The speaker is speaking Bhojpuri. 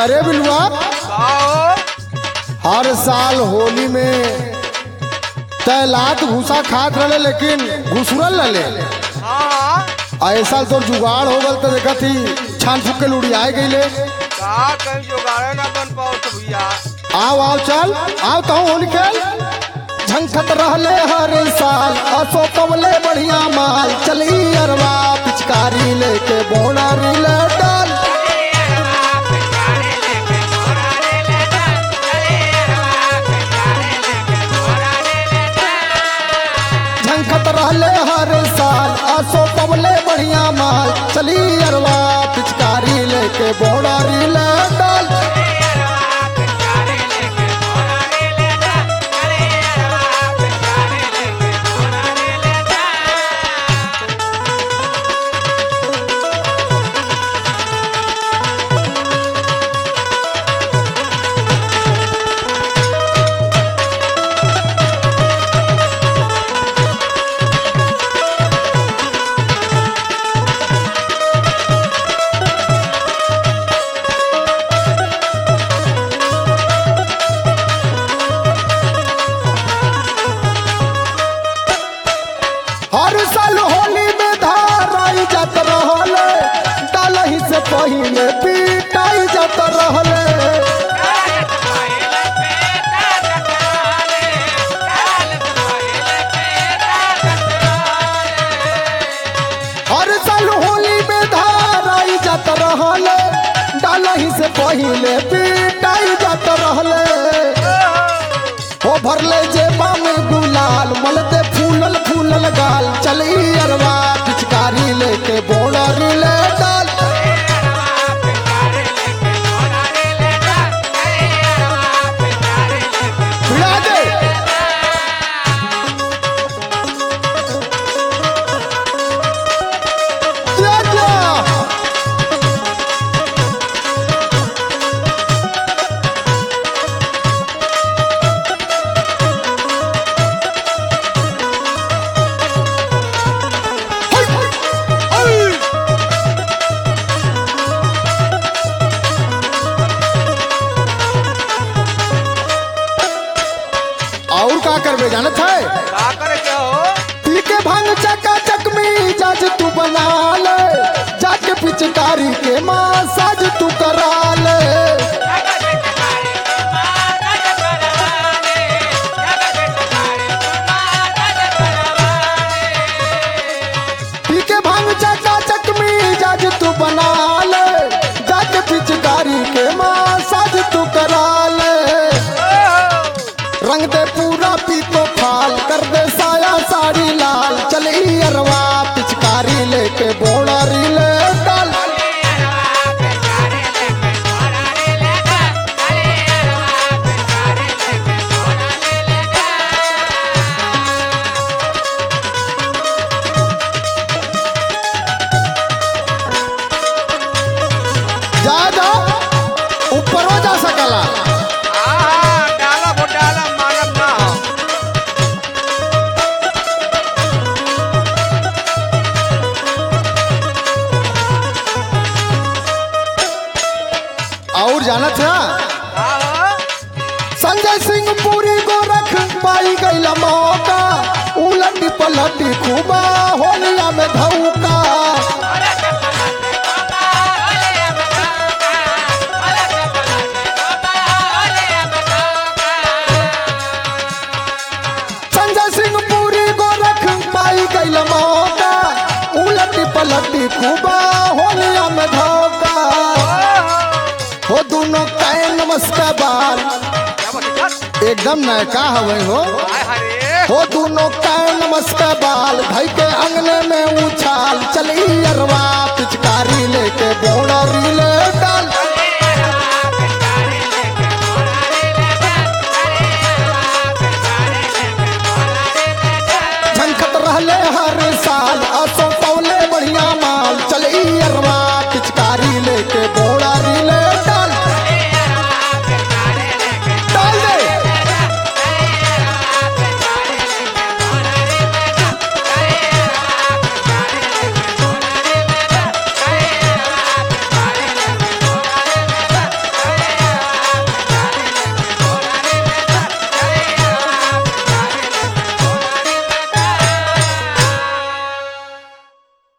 करे बिलुआ आओ हर साल होली में तैलात भूसा खात रहे लेकिन घुसरल रहे हाँ ऐसा तो जुगाड़ हो गल तो देखा थी छान फूक के लुड़ियाए गईले का कहीं जुगाड़े ना बन पाओ तो भैया आओ आओ चल आओ तो होली खेल झंखत रहले हर साल असो पवले बढ़िया माल चली अरवा पिचकारी लेके बोनारी ले डाल झंखत रहले हर साल असो पवले बढ़िया माल चली अरवा पिचकारी लेके बोनारी ले डाल हर साल होली में धाराई जात रहले डालही से पहिले पीटाई जात रहले हर साल होली में धाराई जात रहले डालही से पहिले पीटाई जात रहले हो भरले जेबा में गुलाल मलते फूलल फूलल गाल चली अरवा पिचकारी लेके बोनरी ले डाल भिड़ा दे जा जा। हाय, हाय, हाय। और का करबे जानत है का करे क्या हो पी के भांग चका चकमी जाज तू बना ले जाके पिचकारी के मासाज तू करा ले पी के भांग चका चकमी जाज तू बना ले जाके पिचकारी के मासाज तू करा ले रंग दे पूरा पीतो फाल कर दे साया साड़ी लाल चली अरवा पिचकारी लेके बोनारी ले डाल जा जा ऊपरो जा सकला हाँ डाला वो डाला मानव ना हो और जानत है हाँ हो संजय सिंह पूरी गोरख पाई गई मौका उलटी पलटी खूबा होलिया में धौका संजय सिंह पूरी गोरख पाई गई मौका उलटी पलटी खूबा होलिया में धौका हो दोनों कै नमस्कार बार क्या बोले चल एकदम नयका हवे हो हाय हरे हो दोनों कै नमस्कार बाल भाई के अंगने में उछाल चली अरवा पिचकारी लेके बोनरी ले डाल झंखत रहले हर